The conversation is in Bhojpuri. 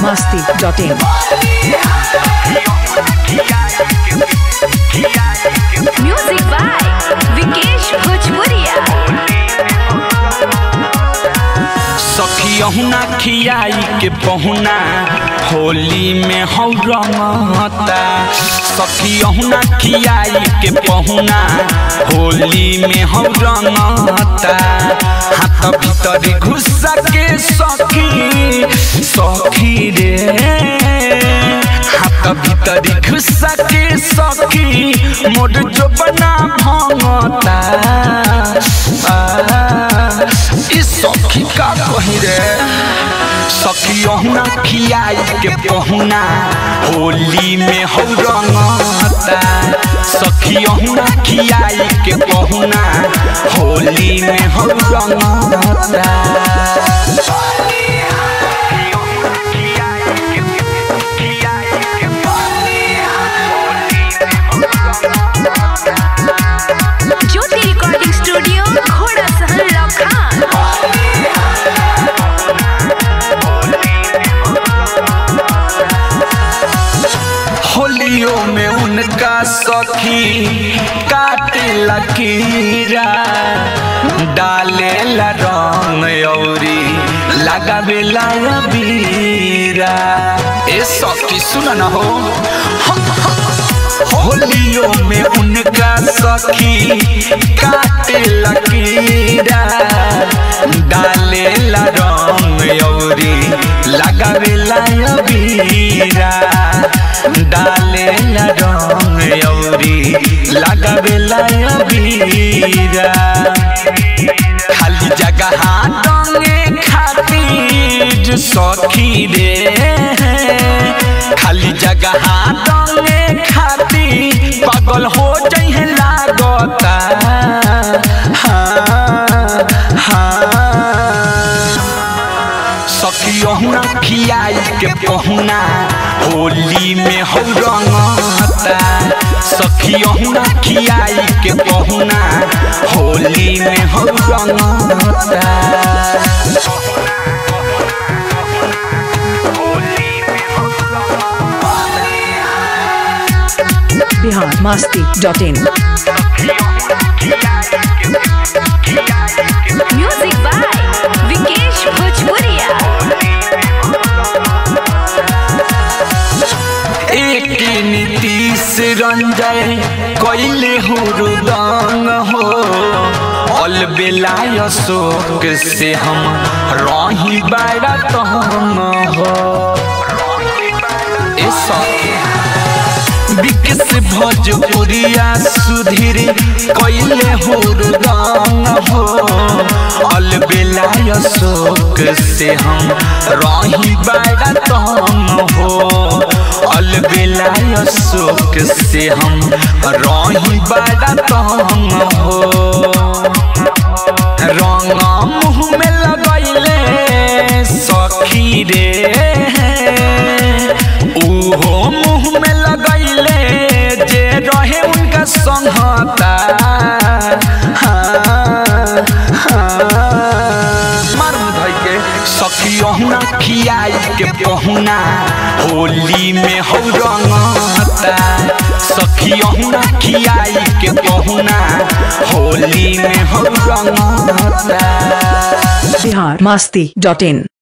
biharmasti.in Music by Vikesh Bhojpuria. सखियहुना खियाई के पहुना होली में हौ रंगता सखियहुना खियाई के पहुना होली में हौ रंगता हाथ भीतर घुस के सखी सखी रे हाथ भीतर घुस के सखी मोर जो बना भंगता आ, ई सखी का कही रे सखियहुना खियाई के पहुना होली में हौ रंगता सखियहुना खियाई के पहुना होली में हौ रंगता ज्योति रिकॉर्डिंग स्टूडियो घोड़ा सहन लखान होलियो में उनका सखी काटे लकीरा डाले ला रंग औरी लगावे ला बीरा ए सखी सुन न हो होलियो में उनका सखी काटे लकीरा डाले ला रंग औरी लगावे ला बीरा डाले ला रंग औरी लगावे ला बीरा खाली जगह डंगे खातिर सखी रे खाली जगह डंगे खातिर पागल हो जइहे लागता हाँ हाँ सखियहुना खियाई के पहुना होली में हौ रंगता सखियहुना खियाई के पहुना होली में हौ रंगता biharmasti.in म्यूजिक बाय विकेश भोजपुरिया एक नीतीश रंजय कैले हो रुदंग हो अल बेलाय शोक से हम रही बड़ा तंग हो ए सखी विकस भोजपुरिया सुधीर कैले हो रंग हो अलबेलाय शोक से हम रही बड़ा तंग हो अलबेलाय शोक से हम रही बड़ा तंग हो रंग मुँह में लगैले सखी रे उहो मुँह में लगैले जे रहे उनका संहता हाँ, हाँ। मार धइ के सखियहुना खियाई के पहुना होली में हौ रंगता सखियहुना खियाई के पहुना होली में हौ रंगता biharmasti.in